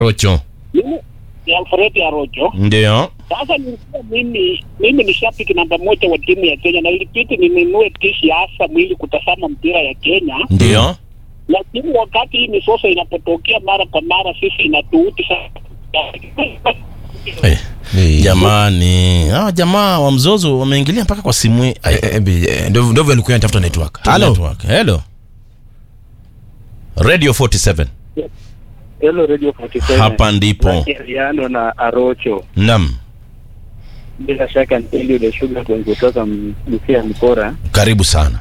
Rocho. mimi ya Fred Arocho. Ndio. Sasa nilikuwa mimi mimi ni shabiki namba moja wa timu ya Kenya na ilibidi ninunue tishi ya Asam ili kutazama mpira ya Kenya, Ndio. lakini wakati hii misoso inapotokea mara kwa mara, sisi inatuuti sana. Eh, Jamani, hawa jamaa wa mzozo wameingilia mpaka kwa simu hii. Ai, ndio ndio vile alikuwa anatafuta network. Hello. network. Hello. Radio 47. Hello Radio 47. Hapa ndipo. Riano na Arocho. Naam. Bila shaka ni Eliud the Sugar Boy kutoka M- Busia Mkora. Karibu sana.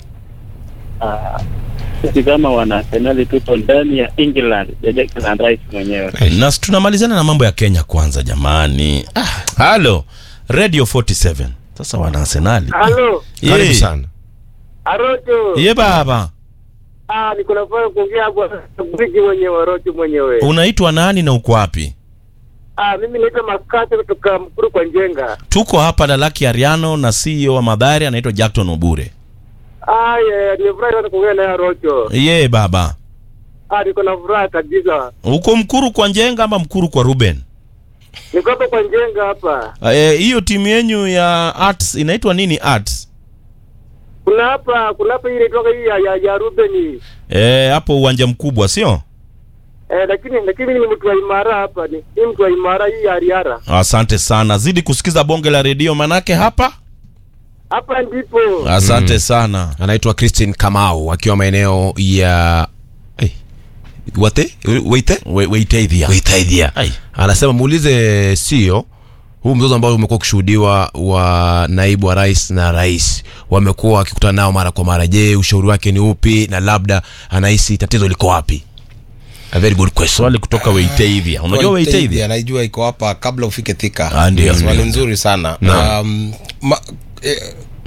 Ah, Sisi kama wana Arsenal tupo ndani ya England ya Declan Rice mwenyewe. Na s- tunamalizana na mambo ya Kenya kwanza jamani. Ah, hello. Radio 47. Sasa wana Arsenali. Halo, Karibu Ye. sana. Arocho. Ye baba. Ah, niko nafanya kuongea hapo bridge mwenyewe Arocho mwenyewe. Unaitwa nani na uko wapi? Ah, mimi naitwa Makate kutoka Mkuru kwa Njenga. Tuko hapa na Lucky Ariano na CEO wa Madhari anaitwa Jackton Obure. Ah, yeah, nimefurahi sana kuongea naye Arocho. Ye baba. Ah, niko na furaha kabisa. Uko Mkuru kwa Njenga ama Mkuru kwa Ruben? Niko hapa kwa Njenga hapa. Eh, hiyo timu yenyu ya arts inaitwa nini arts? Kuna hapa, kuna hapa ile toka hii ya, ya, ya Ruben. Eh, hapo uwanja mkubwa sio? Eh, lakini lakini mimi ni mtu wa imara hapa, ni, ni mtu wa imara hii ya Ariara. Asante sana. Zidi kusikiza bonge la redio manake hapa. Hapa ndipo. Asante sana. Anaitwa Christine Kamau akiwa maeneo ya hey. Wate? Waite? We, Weitaithia. Waitaithia. Ai. Anasema muulize sio huu mzozo ambao umekuwa ukishuhudiwa wa naibu wa rais na rais wamekuwa wakikutana nao mara kwa mara. Je, ushauri wake ni upi na labda anahisi tatizo liko wapi? A very good question. Swali kutoka Weitaithia. Unajua Weitaithia? anaijua iko hapa kabla ufike Thika. Ah, ndio. Swali nzuri sana. Naam. Um, ma, eh,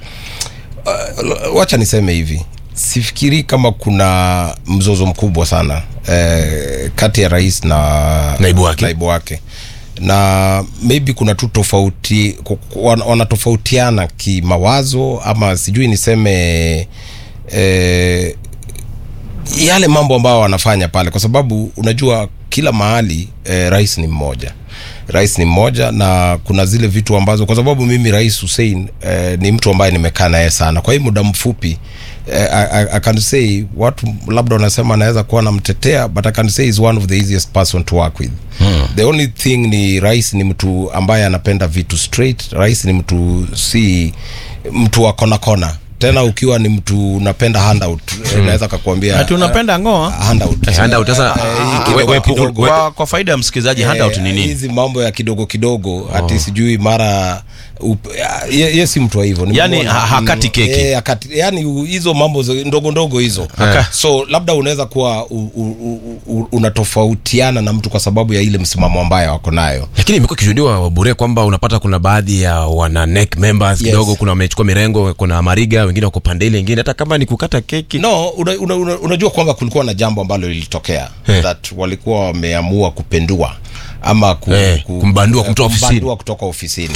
uh, wacha niseme hivi, sifikiri kama kuna mzozo mkubwa sana eh, kati ya rais na Naibu wake. naibu wake na maybe kuna tu tofauti ku- ku- wana- wanatofautiana kimawazo ama sijui niseme eh, yale mambo ambayo wanafanya pale kwa sababu unajua kila mahali eh, rais ni mmoja rais ni mmoja na kuna zile vitu ambazo kwa sababu mimi rais Hussein eh, ni mtu ambaye nimekaa naye sana kwa hii muda mfupi eh, I, I, I can say watu labda wanasema anaweza kuwa namtetea but I can say is one of the easiest person to work with hmm. the only thing ni rais ni mtu ambaye anapenda vitu straight rais ni mtu si mtu wa kona kona tena ukiwa ni mtu unapenda handout mm. naweza kakuambia Ati unapenda ngoa? handout Eh, handout, sasa, Eh, we- kidogo we- kidogo. we- Kwa, kwa faida ya msikilizaji handout ni Eh, nini? hizi mambo ya kidogo kidogo ati sijui mara up- ye, ye si mtu wa hivyo Yani, Nimemuona. ha- hakati keki. Eh, hakati, yani u- hizo mambo za- ndogo ndogo hizo so labda unaweza kuwa u, u, u, u, unatofautiana na mtu kwa sababu ya ile msimamo ambayo wako nayo lakini imekuwa ikishuhudiwa wabure kwamba unapata kuna baadhi ya wana NEC members Yes. kidogo kuna wamechukua mirengo kuna mariga wengine wako pande ile ingine hata kama ni kukata keki no una, una, una, unajua kwamba kulikuwa na jambo ambalo lilitokea Eh. that walikuwa wameamua kupendua ama ku, Eh, kumbandua, kumtoa ofisini. kumbandua kutoka ofisini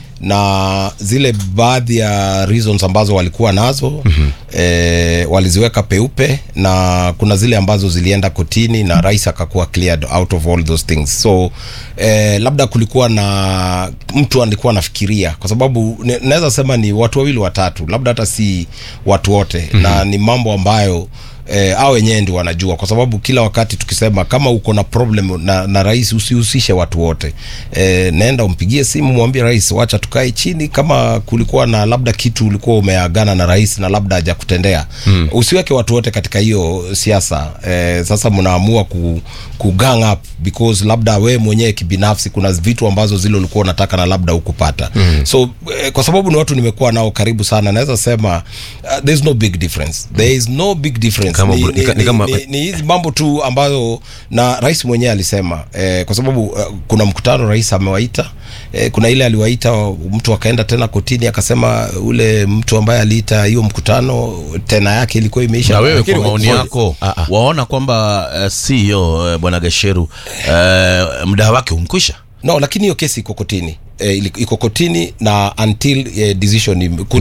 na zile baadhi ya reasons ambazo walikuwa nazo mm-hmm. eh, waliziweka peupe na kuna zile ambazo zilienda kotini na rais akakuwa cleared out of all those things so eh, labda kulikuwa na mtu alikuwa anafikiria kwa sababu ne- naweza sema ni watu wawili watatu labda hata si watu wote mm-hmm. na ni mambo ambayo eh, au wenyewe ndio wanajua kwa sababu kila wakati tukisema kama uko na problem na, na rais usihusishe watu wote eh, naenda umpigie simu mwambie rais wacha tukae chini kama kulikuwa na labda kitu ulikuwa umeagana na rais na labda hajakutendea hmm. usiweke watu wote katika hiyo siasa eh, sasa mnaamua ku, ku gang up because labda we mwenyewe kibinafsi kuna vitu ambazo zile ulikuwa unataka na labda ukupata hmm. so eh, kwa sababu ni watu nimekuwa nao karibu sana naweza sema uh, there's no big difference there is no big difference Kama ni, bro- ni, ni ka- ni ni, kama- ni, ni hizi mambo tu ambazo na rais mwenyewe alisema eh, kwa sababu uh, kuna mkutano rais amewaita eh, kuna ile aliwaita mtu akaenda tena kotini akasema ule mtu ambaye aliita hiyo mkutano tena yake ilikuwa imeisha na wewe Lakini kwa maoni wa- yako Ah, ah. waona kwamba uh, CEO uh, bwana Gasheru uh, muda wake umkwisha no lakini hiyo kesi iko kotini eh, ili- iko kotini na until eh, decision im-